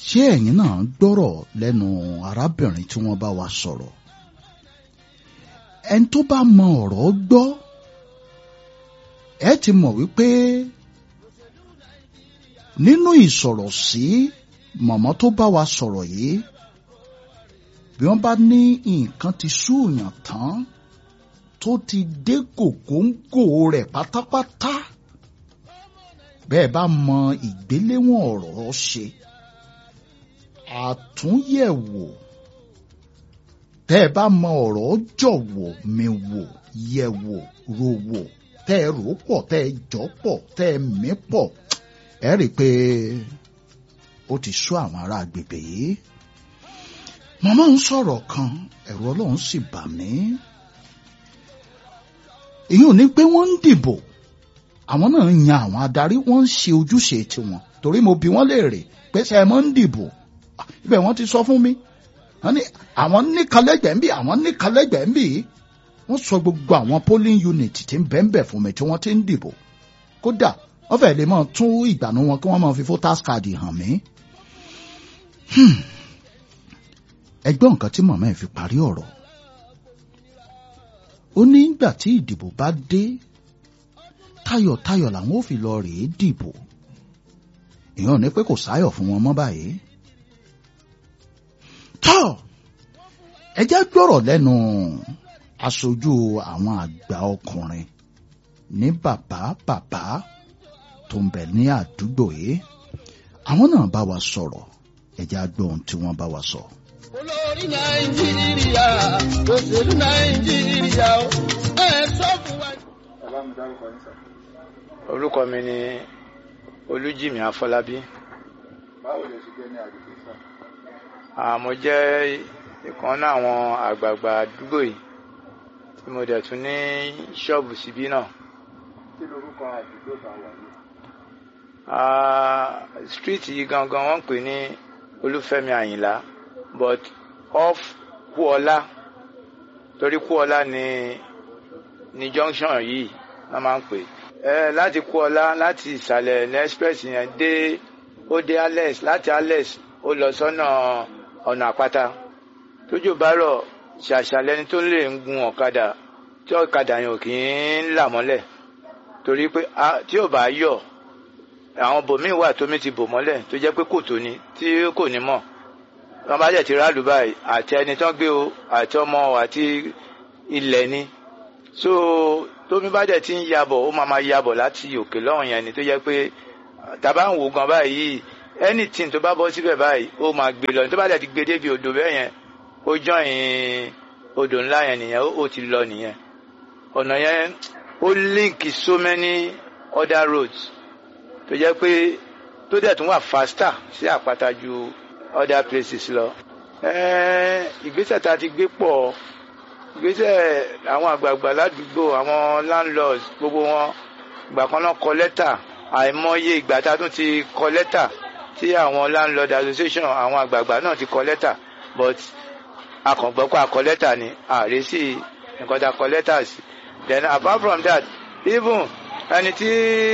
ṣé ẹ̀yin náà gbọ́rọ̀ lẹ́nu arábìnrin tí wọ́n bá wa sọ̀rọ̀ ẹni tó bá mọ ọ̀rọ̀ gbọ́ ẹ ti mọ̀ wípé nínú ìsọ̀rọ̀ sí mọ̀mọ́ tó bá wa sọ̀rọ̀ yìí bí wọ́n bá ní nǹkan ti súùyàn tán tó ti dé gògóńgò rẹ̀ pátápátá bẹ́ẹ̀ bá mọ ìgbéléwọ̀n ọ̀rọ̀ ṣe àtúnyẹ̀wò tẹ́ ẹ bá mọ ọ̀rọ̀ jọ̀wọ́ mi wò yẹ̀ wò ro wò tẹ́ ẹ rò pọ̀ tẹ́ ẹ jọ pọ̀ tẹ́ ẹ mí pọ̀ ẹ rí i pé ó ti sú àwọn ará agbègbè yìí màmá ń sọ̀rọ̀ kan ẹ̀rù ọlọ́run sì bà mí èyí ò ní pé wọ́n ń dìbò àwọn náà ń yan àwọn adarí wọ́n ń ṣe ojúṣe tiwọn torí mo bi wọ́n léèrè pé ṣe ẹ mọ́ ń dìbò ibẹ̀ wọ́n ti sọ fún mi wọ́n ní àwọn níkàlẹ́gbẹ̀ẹ́ ń bì àwọn níkàlẹ́gbẹ̀ẹ́ ń bì wọ́n sọ gbogbo àwọn polling unit tí ń bẹ́ẹ̀ fún mi tí wọ́n ti ń dìbò kódà wọ́n fẹ́ẹ́ lè máa tún ìgbàanú wọn kí wọ́n máa fi voters card hàn mí. ẹgbọ́n nǹkan tí màmá ẹ̀ fi parí ọ̀rọ̀ ó ní ìgbà tí ìdìbò bá dé tayọ̀tayọ̀ làwọn ò fi lọ rèé dìbò ìyẹn ní pé kò sáyọ̀ fún wọn mọ́ báyìí. tọ́ ẹ jẹ́ gbọ́rọ̀ lẹ́nu aṣojú àwọn àgbà ọkùnrin ní bàbá bàbá tó ń bẹ ní àdúgbò yìí àwọn náà bá wa sọ̀rọ̀ ẹ jẹ́ á gbọ́ ohun tí wọ́n bá wa sọ. olórí nàìjíríà òṣèlú nàìjíríà ẹ sọ fún wa. orúkọ mi ni olújìmí afọlábí báwo lè ṣe jẹ́ ní àgbègbè sáà. àmọ́ jẹ́ ìkan náà àwọn àgbààgbà àdúgbò yìí tí mo dẹ̀ tún ní ṣọ́ọ̀bù síbí náà. kí lorúkọ àdúgbò tá a wà yìí. Ah, street yìí gangan wọ́n ń pè ní olúfẹ́mi àyìnlá but off kúọlá torí kúọlá ni ní junction yìí wọ́n máa ń pè ẹ láti kúọlá láti ìsàlẹ̀ ní express yẹn dé ó dé alex láti alex ó lọ sọ́nà ọ̀nà àpáta tójú bá rọ̀ ṣàṣàlẹ́ni tó lè ń gun ọ̀kadà tí ọ̀kadà yẹn ò kì í là mọ́lẹ̀ torí pé ah, tí ò bá yọ̀ àwọn bòmíì wà tómi ti bò mọ́lẹ̀ tó jẹ́ pé kòtò ni tí kò ní mọ̀ wọ́n bá jẹ́ ti ráàlú báyìí àti ẹni tán gbé o àti ọmọ o àti ilẹ̀ ni so tómi bá jẹ́ ti ń yabọ̀ ó máa ma yabọ̀ láti òkè lọ́hùn yẹn ni tó jẹ́ pé tàbá ń wò gan báyìí anything tó bá bọ́ síbẹ̀ báyìí ó máa gbé lọ tó bá jẹ́ ti gbé débi odò bẹ́ẹ̀ yẹn ó jọyìn odò ńlá yẹn nìyẹn ó ti lọ nìyẹn ọ̀nà yẹn ó link so many other roads tó jẹ́ pé tó dẹ̀ tún wà faster sí àpáta ju other places lọ. ìgbésẹ̀ tá a ti gbé pọ̀ ìgbésẹ̀ àwọn àgbààgbà ládùúgbò àwọn landlords gbogbo wọn ìgbà kan náà kọ lẹ́tà àìmọye ìgbà tá a tún ti kọ lẹ́tà tí àwọn landlord association àwọn àgbààgbà náà ti kọ lẹ́tà but akọ̀gbọ́ pé akọ lẹ́tà ni ààrẹ sí nǹkan tá a kọ lẹ́tà sí then apart from that even ẹni tí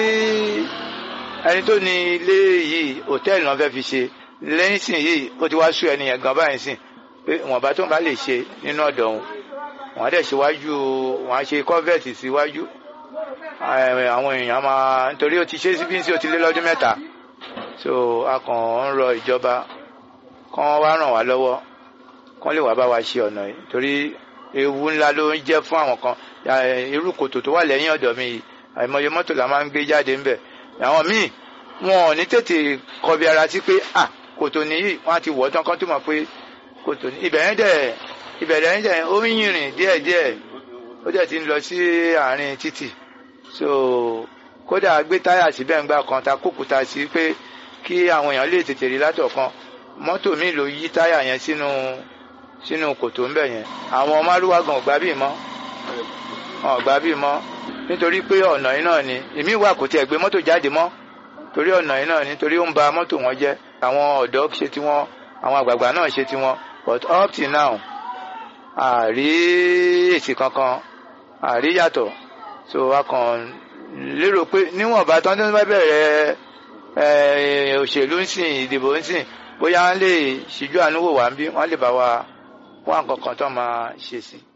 ẹni tó ní ilé yìí hòtẹ́ẹ̀lì náà fẹ́ fi ṣe lẹ́yìn sìn yìí ó ti wá sú ẹni yẹn gan báyìí sìn pé wọ́n tó ń bá lè ṣe nínú ọ̀dọ̀ òun wọ́n á dẹ̀ ṣíwájú wọ́n á ṣe kọ́fẹ̀tì síwájú àwọn èèyàn máa nítorí ó ti ṣe síbí sí ó ti lé lọ́dún mẹ́ta so a kàn ń rọ ìjọba kán wá ràn wá lọ́wọ́ kán lè wá bá wa ṣe ọ̀nà yìí torí ewu ńlá ló ń jẹ́ fún àwọn kan irú kòtò tó wà lẹ́yìn ọ̀dọ̀ mi yìí àìmọye mọ́tò la máa ń gbé jáde ńbẹ̀ àwọn míì wọn ò ní tètè kọbi ara sí pé à kòtò nìyí wọn á ti wọ̀ tán kán tó mọ̀ pé kòtò ní ibẹ̀ yẹn dẹ̀ ibẹ̀ yẹn dẹ̀ ó ń yìnrìn díẹ̀díẹ̀ ó dẹ̀ ti ń lọ sí àárín títì so kódà gbé táyà síbẹ̀ ń gbà kan ta kókùtà sí pé kí àwọn èèyàn lè tètè rí látọ̀kan mọ́tò míì ló yí táyà yẹn sínú sínú kòtò ńbẹ̀ yẹn àwọn márúwá gan ọ̀gbá bíi mọ́ ọ̀gbá bíi mọ́ nítorí pé ọ̀nà yìí náà ni èmi wà kò tiẹ̀ gbé mọ́tò jáde mọ́ torí ọ̀nà yìí náà ni torí ó ń ba mọ́tò wọn jẹ́ àwọn ọ̀dọ́ ṣe tiwọn àwọn àgbààgbà náà ṣe tiwọn but up till now àrí èsì kankan àrí yàtọ̀ so a kàn lérò pé níwọ̀nba tán tó bá bẹ̀rẹ̀ eh, òṣèlú ń sìn ìdìbò ń sìn bóyá wọ́n lè ṣíjú àánú wò wá ń bí wọ́n lè bá wa wá nǹkan kan tó máa ṣe sí i.